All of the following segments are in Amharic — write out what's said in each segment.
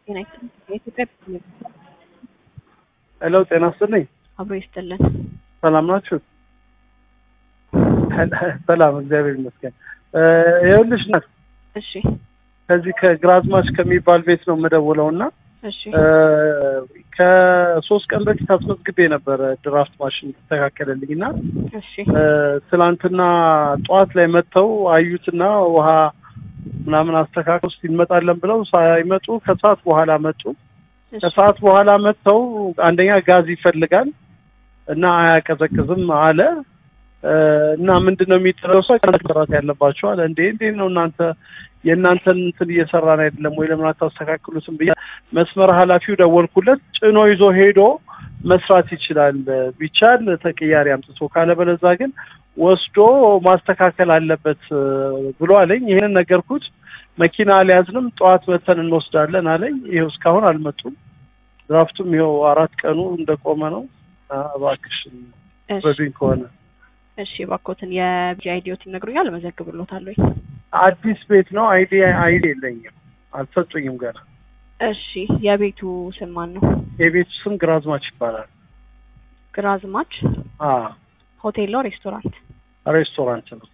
ጤና ይስጥልኝ። የኢትዮጵያ ፕሪሚየር ሄሎ ጤና ይስጥልኝ። አብሮ ይስጥልን። ሰላም ናችሁ? ሰላም እግዚአብሔር ይመስገን። ይኸውልሽ ናት እሺ ከዚህ ከግራዝማች ከሚባል ቤት ነው የምደውለው እና እሺ ከሶስት ቀን በፊት አስመዝግቤ ነበረ ድራፍት ማሽን ተስተካከለልኝ እና እሺ ትናንትና ጠዋት ላይ መጥተው አዩትና ውሃ ምናምን አስተካክለው እስኪ እንመጣለን ብለው ሳይመጡ ከሰዓት በኋላ መጡ። እሺ ከሰዓት በኋላ መጥተው አንደኛ ጋዝ ይፈልጋል እና አያቀዘቅዝም አለ እና ምንድን ነው የሚደረገው ሰው መስራት ያለባቸው አለ። እንዴ እንዴት ነው እናንተ የእናንተን እንትን እየሰራን አይደለም ወይ ለምን አታስተካክሉትም ብዬ መስመር ኃላፊው ደወልኩለት። ጭኖ ይዞ ሄዶ መስራት ይችላል ቢቻል ተቀያሪ አምጥቶ ካለበለዛ ግን ወስዶ ማስተካከል አለበት ብሎ አለኝ። ይሄንን ነገርኩት። መኪና አልያዝንም፣ ጠዋት መተን እንወስዳለን አለኝ። ይኸው እስካሁን አልመጡም። ድራፍቱም ይኸው አራት ቀኑ እንደቆመ ነው። እባክሽ እሺ በዱኝ ከሆነ እሺ እባክዎትን የቢጂ አይዲዎት ይነግሩኛል፣ እመዘግብልዎታለሁ። አዲስ ቤት ነው። አይዲ አይዲ የለኝም፣ አልሰጡኝም ገና። እሺ የቤቱ ስም ማን ነው? የቤቱ ስም ግራዝማች ይባላል። ግራዝማች አ ሆቴል ነው ሬስቶራንት? ሬስቶራንት ነው።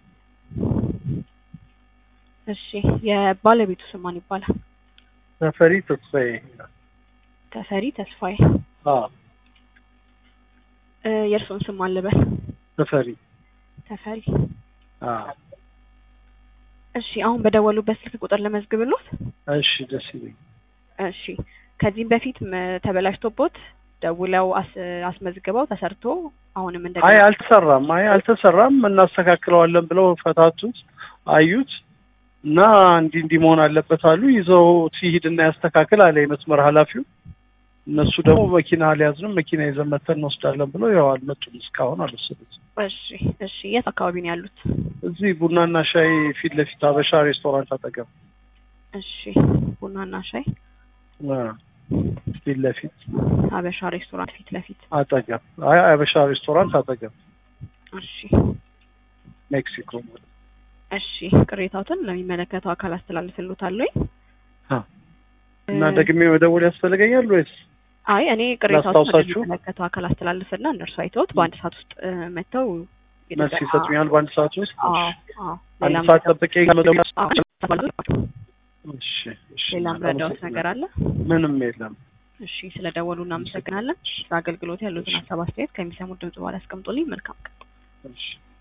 እሺ የባለቤቱ ስም ማን ይባላል? ተፈሪ ተስፋዬ። ተፈሪ ተስፋዬ። አ እ የእርስዎን ስም ማን ልበል? ተፈሪ። ተፈሪ። አ እሺ አሁን በደወሉበት ስልክ ቁጥር ለመዝግብልዎት? እሺ ደስ ይለኝ። እሺ ከዚህም በፊት ም- ተበላሽቶቦት ደውለው አስ- አስመዝግበው ተሰርቶ አሁንም አይ እንደገና አልተሰራም፣ አይ አልተሰራም፣ እናስተካክለዋለን ብለው ፈታቱት፣ አዩት እና እንዲህ እንዲህ መሆን አለበት አሉ። ይዘው ሲሂድና ያስተካክል አለ የመስመር ኃላፊው። እነሱ ደግሞ መኪና አልያዝንም፣ መኪና ይዘን መተን እንወስዳለን ብለው ያው አልመጡም፣ እስካሁን አልወሰዱትም። እሺ እሺ የት አካባቢ ነው ያሉት? እዚህ ቡናና ሻይ ፊት ለፊት አበሻ ሬስቶራንት አጠገብ እሺ ቡናና ሻይ አ፣ ፊት ለፊት ሀበሻ ሬስቶራንት ፊት ለፊት አጠገብ፣ አይ አበሻ ሬስቶራንት አጠገብ እሺ ሜክሲኮ ማለት እሺ ቅሬታዎትን ለሚመለከተው አካል አስተላልፍልዎታለሁ አ። እና ደግሜ መደወል ያስፈልገኛል ወይስ? አይ እኔ ቅሬታዎትን ላስታውሳችሁ? ለሚመለከተው አካል አስተላልፍና እነርሱ አይተውት በአንድ ሰዓት ውስጥ እ፣ መጥተው መልስ ይሰጡኛል በአንድ ሰዓት ውስጥ? አዎ አዎ አንድ ሌላም ሰዓት ጠብቄ መደወል አዎ፣ እሺ፣ እሺ። ሌላም ረዳዎት ነገር አለ? ምንም የለም። እሺ ስለደወሉ እናመሰግናለን። ለአገልግሎት ያሉትን ሀሳብ አስተያየት ከሚሰሙት ድምጽ በኋላ ያስቀምጡልኝ። መልካም ቀን። እሺ